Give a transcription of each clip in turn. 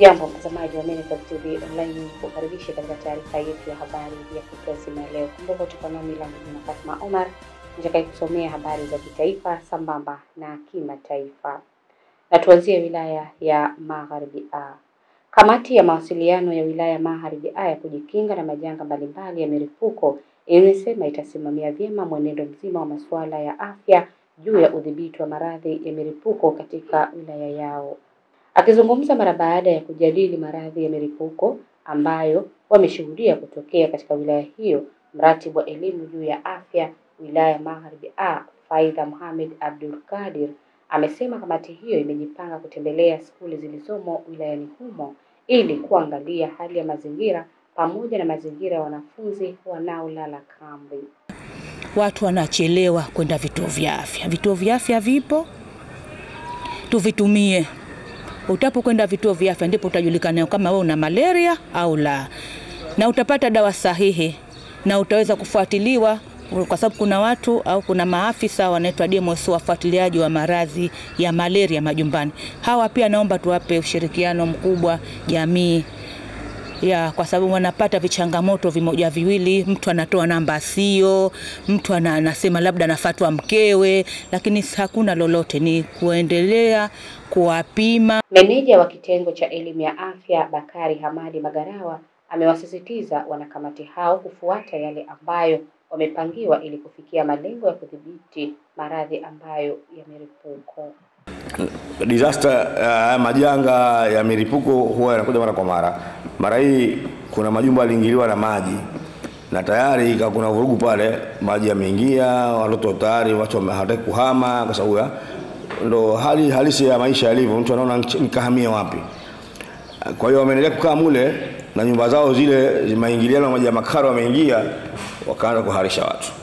Hujambo mtazamaji wa Minnesota TV online, kukaribisha katika taarifa yetu ya habari ya kutwa nzima ya leo. Kumbuka tuko nami langu jina Fatma Omar nitakaye kusomea habari za kitaifa sambamba na kimataifa, na tuanzie wilaya ya Magharibi A. Kamati ya mawasiliano ya wilaya ya Magharibi A ya kujikinga na majanga mbalimbali ya milipuko imesema itasimamia vyema mwenendo mzima wa masuala ya afya juu ya udhibiti wa maradhi ya milipuko katika wilaya yao. Akizungumza mara baada ya kujadili maradhi ya milipuko ambayo wameshuhudia kutokea katika wilaya hiyo, mratibu wa elimu juu ya afya wilaya ya Magharibi A, Faidha Mohamed Abdul Kadir amesema kamati hiyo imejipanga kutembelea skuli zilizomo wilayani humo ili kuangalia hali ya mazingira pamoja na mazingira ya wanafunzi wanaolala kambi. Watu wanachelewa kwenda vituo vya afya. Vituo vya afya vipo, tuvitumie. Utapokwenda vituo vya afya ndipo utajulikana kama wewe una malaria au la, na utapata dawa sahihi na utaweza kufuatiliwa, kwa sababu kuna watu au kuna maafisa wanaitwa DMS, wafuatiliaji wa maradhi ya malaria majumbani. Hawa pia naomba tuwape ushirikiano mkubwa jamii ya kwa sababu wanapata vichangamoto vimoja viwili. Mtu anatoa namba sio, mtu ana, anasema labda anafatwa mkewe, lakini hakuna lolote, ni kuendelea kuwapima. Meneja wa kitengo cha elimu ya afya Bakari Hamadi Magarawa amewasisitiza wanakamati hao kufuata yale ambayo wamepangiwa ili kufikia malengo ya kudhibiti maradhi ambayo ya milipuko. Disaster uh, majanga ya milipuko huwa yanakuja mara kwa mara. Mara hii kuna majumba yaliingiliwa na maji na tayari kuna vurugu pale, maji yameingia, watoto tayari watu hawataki kuhama kwa sababu ya ndo hali halisi ya maisha yalivyo. Mtu anaona nikahamia wapi? Kwa hiyo wameendelea kukaa mule na nyumba zao zile maingiliano maji ya makaro wameingia, wakaanza kuharisha watu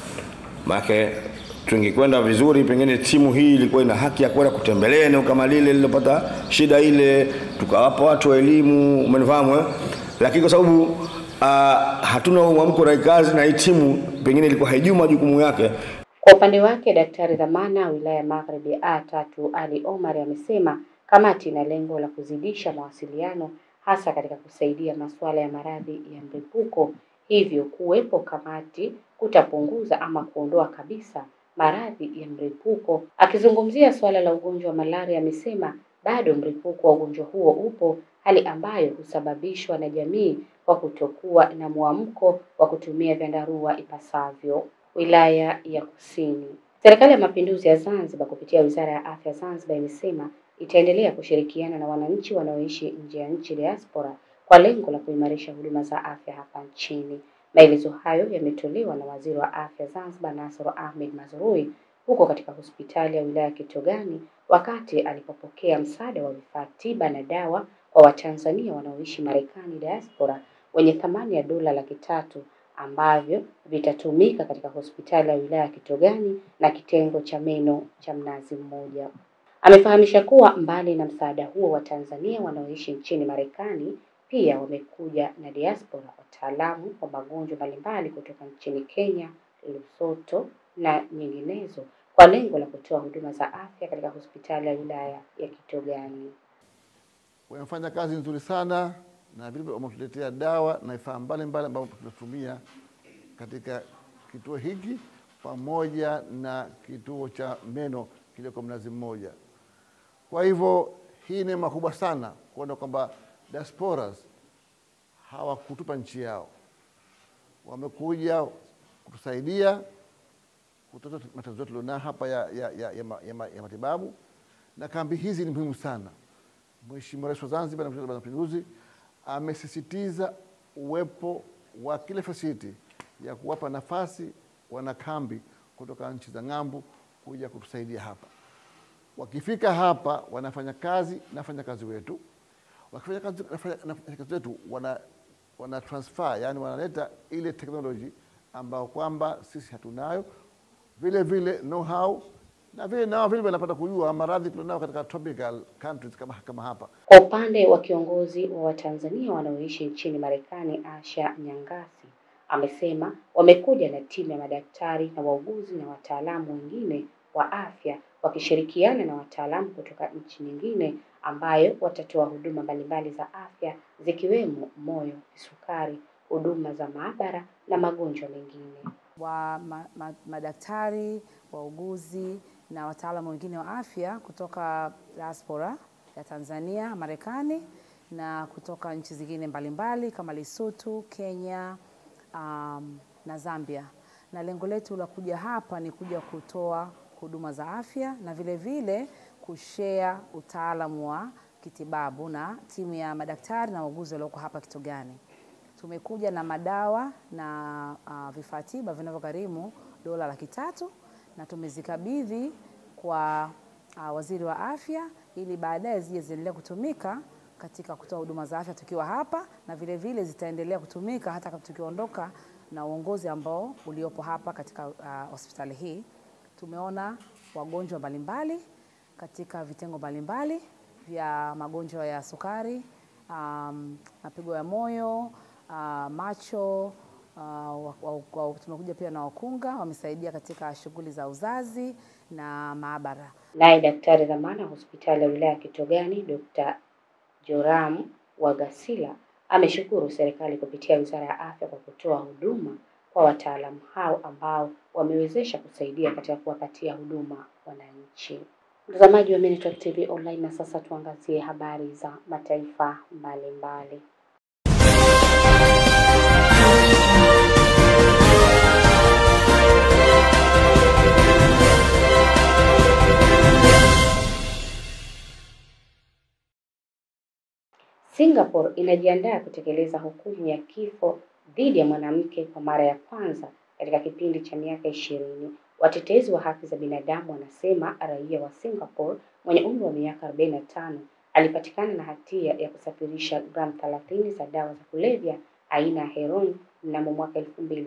maana tungekwenda vizuri, pengine timu hii ilikuwa ina haki ya kwenda kutembelea eneo kama lile lililopata shida ile, tukawapa watu elimu, umenifahamu eh? Lakini kwa sababu uh, hatuna mwamko na kazi na hii timu pengine ilikuwa haijui majukumu yake. Kwa upande wake, daktari dhamana wilaya ya Magharibi A tatu Ali Omar amesema kamati ina lengo la kuzidisha mawasiliano hasa katika kusaidia masuala ya maradhi ya mlipuko, hivyo kuwepo kamati kutapunguza ama kuondoa kabisa maradhi ya mlipuko. Akizungumzia suala la ugonjwa wa malaria, amesema bado mlipuko wa ugonjwa huo upo, hali ambayo husababishwa na jamii kwa kutokuwa na mwamko wa kutumia vyandarua ipasavyo. Wilaya ya Kusini, Serikali ya Mapinduzi ya Zanzibar kupitia Wizara ya Afya Zanzibar imesema itaendelea kushirikiana na wananchi wanaoishi nje ya nchi diaspora kwa lengo la kuimarisha huduma za afya hapa nchini. Maelezo hayo yametolewa na Waziri wa Afya Zanzibar Nasr Ahmed Mazrui huko katika hospitali ya wilaya ya Kitogani wakati alipopokea msaada wa vifaa tiba na dawa kwa Watanzania wanaoishi Marekani diaspora wenye thamani ya dola laki tatu ambavyo vitatumika katika hospitali ya wilaya ya Kitogani na kitengo cha meno cha Mnazi Mmoja. Amefahamisha kuwa mbali na msaada huo, Watanzania wanaoishi nchini Marekani pia wamekuja na diaspora wataalamu wa magonjwa mbalimbali kutoka nchini Kenya, Lesotho na nyinginezo kwa lengo la kutoa huduma za afya katika hospitali ya wilaya ya Kitogani. Wamefanya kazi nzuri sana na vile wametuletea dawa na vifaa mbalimbali ambavyo tunatumia katika kituo hiki pamoja na kituo cha meno kilioko Mnazi Mmoja. Kwa hivyo hii neema kubwa sana kuona kwamba diasporas hawakutupa nchi yao, wamekuja kutusaidia kutatua matatizo yetu tulionao hapa ya, ya, ya, ya, ya, ya matibabu, na kambi hizi ni muhimu sana. Mheshimiwa Rais wa Zanzibar na Mheshimiwa wa Mapinduzi amesisitiza uwepo wa kile facility ya kuwapa nafasi wanakambi kutoka nchi za ng'ambo kuja kutusaidia hapa. Wakifika hapa wanafanya kazi na wafanyakazi wetu wakifanya kazi na kazi wetu wana, wana transfer yani wanaleta ile teknoloji ambayo kwamba sisi hatunayo, vile vile know how na vile nao vile wanapata kujua maradhi tulionao katika tropical countries kama, kama hapa. Kwa upande wa kiongozi wa Watanzania wanaoishi nchini Marekani, Asha Nyangasi, amesema wamekuja na timu ya madaktari na wauguzi na wataalamu wengine wa afya wakishirikiana na wataalamu kutoka nchi nyingine ambayo watatoa huduma mbalimbali za afya zikiwemo moyo, kisukari, huduma za maabara na magonjwa mengine. wa ma, ma, madaktari, wauguzi na wataalamu wengine wa afya kutoka diaspora ya Tanzania, Marekani na kutoka nchi zingine mbalimbali kama Lesotho, Kenya um, na Zambia. Na lengo letu la kuja hapa ni kuja kutoa huduma za afya na vile vile kushare utaalamu wa kitibabu na timu ya madaktari na wauguzi walioko hapa Kitogani. Tumekuja na madawa na uh, vifaa tiba vinavyogharimu dola laki tatu na tumezikabidhi kwa uh, waziri wa afya ili baadaye zije ziendelee kutumika katika kutoa huduma za afya tukiwa hapa, na vile vile zitaendelea kutumika hata kama tukiondoka na uongozi ambao uliopo hapa katika uh, hospitali hii. Tumeona wagonjwa mbalimbali katika vitengo mbalimbali vya magonjwa ya sukari, um, mapigo ya moyo, uh, macho uh, wa, wa, wa, tumekuja pia na wakunga wamesaidia katika shughuli za uzazi na maabara. Naye daktari dhamana wa hospitali ya wilaya ya Kitogani Dr. Joram Wagasila ameshukuru serikali kupitia Wizara ya Afya kwa kutoa huduma kwa wataalamu hao ambao wamewezesha kusaidia katika kuwapatia huduma wananchi. Mtazamaji wa Minute TV Online, na sasa tuangazie habari za mataifa mbalimbali. Singapore inajiandaa kutekeleza hukumu ya kifo dhidi ya mwanamke kwa mara ya kwanza katika kipindi cha miaka ishirini. Watetezi wa haki za binadamu wanasema raia wa Singapore mwenye umri wa miaka 45 alipatikana na hatia ya kusafirisha gramu 30 za dawa za kulevya aina ya heroin mnamo mwaka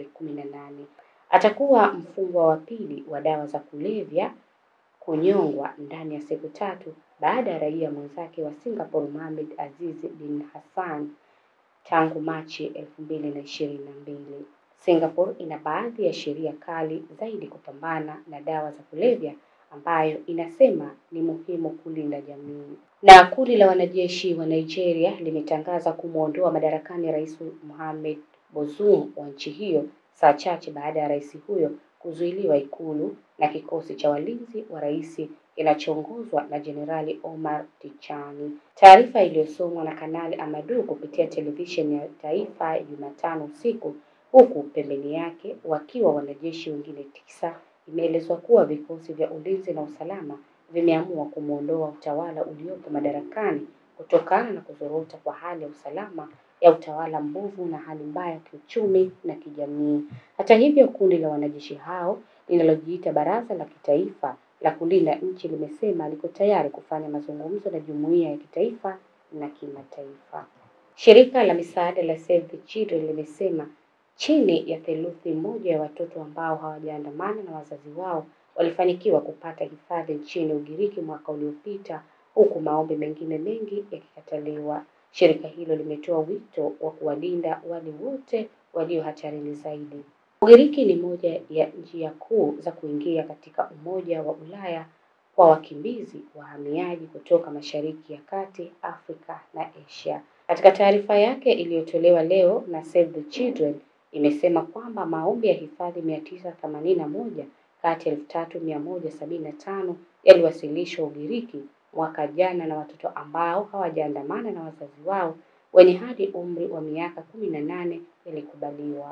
2018. Atakuwa mfungwa wa pili wa dawa za kulevya kunyongwa ndani ya siku tatu baada ya raia mwenzake wa Singapore Mohamed Aziz bin Hassan tangu Machi elfu mbili na ishirini na mbili. Singapore ina baadhi ya sheria kali zaidi kupambana na dawa za kulevya ambayo inasema ni muhimu kulinda jamii. Na kundi la wanajeshi wa Nigeria limetangaza kumwondoa madarakani Rais Mohamed Bazoum wa nchi hiyo saa chache baada ya rais huyo kuzuiliwa ikulu na kikosi cha walinzi wa rais kinachoongozwa na Jenerali Omar Tichani. Taarifa iliyosomwa na Kanali Amadu kupitia televisheni ya taifa Jumatano usiku, huku pembeni yake wakiwa wanajeshi wengine tisa, imeelezwa kuwa vikosi vya ulinzi na usalama vimeamua kumwondoa utawala uliopo madarakani kutokana na kuzorota kwa hali ya usalama ya utawala mbovu na hali mbaya ya kiuchumi na kijamii. Hata hivyo, kundi la wanajeshi hao linalojiita Baraza la Kitaifa la Kulinda Nchi limesema liko tayari kufanya mazungumzo na jumuiya ya kitaifa na kimataifa. Shirika la misaada la Save the Children limesema chini ya theluthi moja ya watoto ambao hawajaandamana na wazazi wao walifanikiwa kupata hifadhi nchini Ugiriki mwaka uliopita, huku maombi mengine mengi yakikataliwa. Shirika hilo limetoa wito wa kuwalinda wale wote walio hatarini zaidi. Ugiriki ni moja ya njia kuu za kuingia katika Umoja wa Ulaya kwa wakimbizi wahamiaji kutoka Mashariki ya Kati, Afrika na Asia. Katika taarifa yake iliyotolewa leo na Save the Children imesema kwamba maombi ya hifadhi mia tisa themanini na moja kati ya elfu tatu mia moja sabini na tano yaliwasilishwa Ugiriki mwaka jana na watoto ambao hawajaandamana na wazazi wao wenye hadi umri wa miaka kumi na nane yalikubaliwa.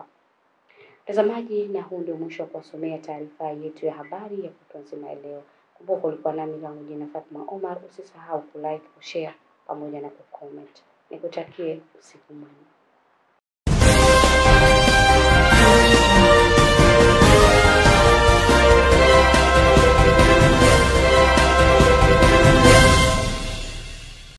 Mtazamaji, na huu ndio mwisho wa kuwasomea taarifa yetu ya habari ya kutwa nzima ya leo. Kumbuka ulikuwa nami langu jina Fatma Omar. Usisahau kulike, kushare pamoja na kucomment. Nikutakie usiku mwema.